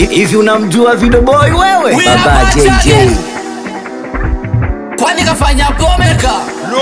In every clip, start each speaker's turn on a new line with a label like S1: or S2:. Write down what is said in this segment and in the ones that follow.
S1: hivi unamjua Video Boy wewe?
S2: We
S1: Baba
S2: are
S1: JJ.
S2: Machage. kwani kafanya pomeka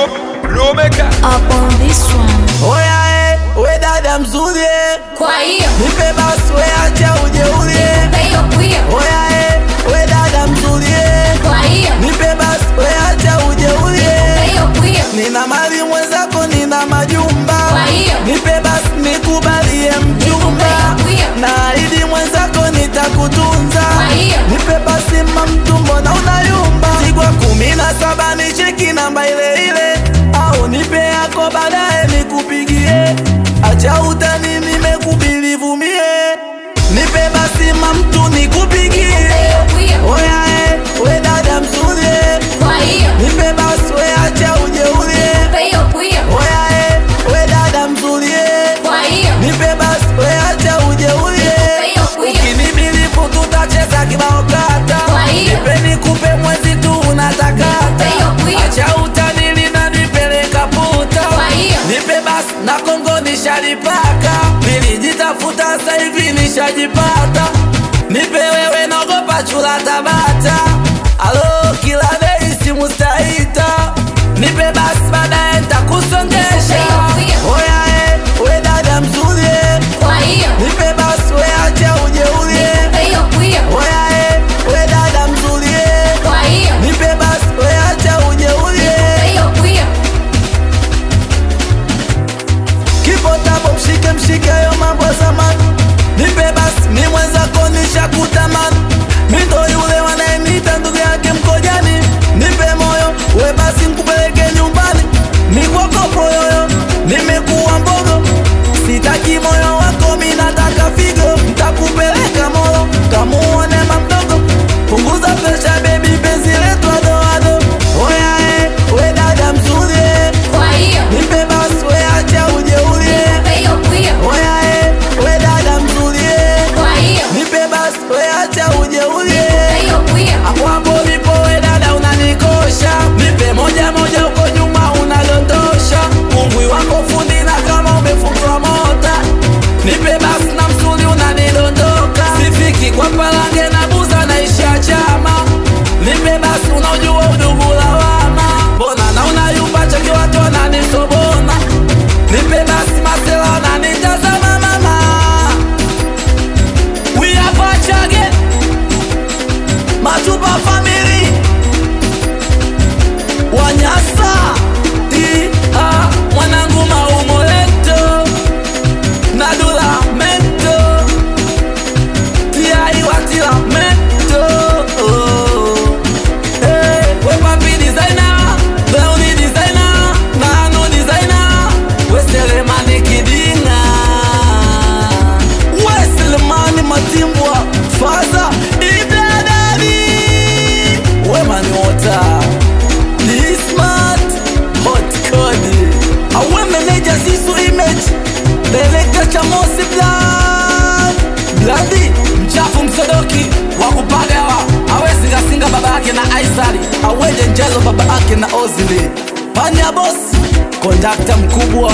S3: Up on this one.
S2: oya eh, we dada mzuri eh.
S3: Kwa hiyo,
S2: nipe basi we acha ujeuri eh.
S3: hiyo kwio.
S2: oya eh, we dada mzuri eh.
S3: Kwa hiyo,
S2: nipe basi we acha ujeuri eh.
S3: hiyo kwio.
S2: nina mali mwenzako nina majumba
S3: Kwa hiyo.
S2: nipe basi nikubalie mjumba
S3: Nikupe hiyo.
S2: na ili mwenzako nitakutunza
S3: Kwa hiyo.
S2: nipe basi mamtumbo na unayumba tigwa kumi na saba ni cheki namba ile ile au nipe yako baadaye nikupigie acha utani nimekubilivu mie nipe basi mamtu nikupigie
S3: Hiyo kwio.
S2: oya eh, we dada mzuri eh.
S3: Kwa hiyo,
S2: nipe basi we acha ujeuri eh.
S3: hiyo kwio.
S2: oya eh, we dada mzuri eh.
S3: Kwa hiyo,
S2: nipe basi we acha ujeuri eh.
S3: hiyo kwio.
S2: ukinibilifu tutacheza kibao kata
S3: Kwa hiyo.
S2: nipe nikupe mwezi tu unatakata
S3: Hiyo kwio.
S2: acha utanili na nipeleka puta
S3: Kwa hiyo.
S2: nipe basi na kongo nishalipaka nilijitafuta sasa hivi nishajipata nipe wewe naogopa chula tabata alo kila bei simu staita nipe basi baadaye ntakusongesha
S3: Hiyo
S2: oya eh, we dada mzuri eh.
S3: Kwa hiyo,
S2: nipe basi we acha ujeuri eh.
S3: hiyo kwio.
S2: oya eh, we dada mzuri eh.
S3: Kwa hiyo,
S2: nipe basi we acha ujeuri eh.
S3: hiyo kwio.
S2: kipo tabo mshike mshike yo mambo ya zamani nipe basi mi mwenzako nishakutamani mi ndo yule wanayenita ndugu yake mkojani nipe moyo we basi nkupeleke nyumbani mikwako poyoyo nimekuwa mbogo sitaki moyo wako mi nataka figo ntakupeleka molo kamuone mamdogo punguza presha bebi penzi letu adoado oya eh, we dada mzuri eh.
S3: Kwa hiyo,
S2: nipe basi we acha ujeuri eh.
S3: hiyo kwio.
S2: Oya eh, we dada mzuri eh.
S3: Kwa hiyo,
S2: Nipe basi we acha ujeuri eh.
S3: hiyo kwio.
S2: Hapo hapo ulipo we dada unanikosha. Nipe moja moja uko nyuma unadondosha. Ungwi wako fundi na kama umefungwa mota. Nipe basi na msuli unanidondoka. Sifiki kwa palange na buza naisha chama. Nipe basi unaojua udugu lawama. Mbona na unayumba cheki watu wananisobona. Nipe basi masela wananitazama mama. We are Pachage Matupa family Wanyasa Ia Mwanangu maumoleto Nadula mento Tiai watila mento Hey, we papi designer Brownie designer Nano designer We selemani kidinga Weselemani matimbwa Faza Ibladani Wemani wota Smart Hot Cody Awe manager Zizu Image Director Chamosi Blood Bladi Mchafu msodoki Wakupagawa Awe singasinga baba yake na Aisari Aweje njelo baba yake na Ozili Panya boss Kondakta mkubwa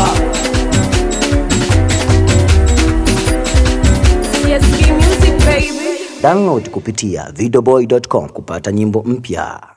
S4: CSK Music baby.
S1: Download kupitia videoboy.com kupata nyimbo mpya.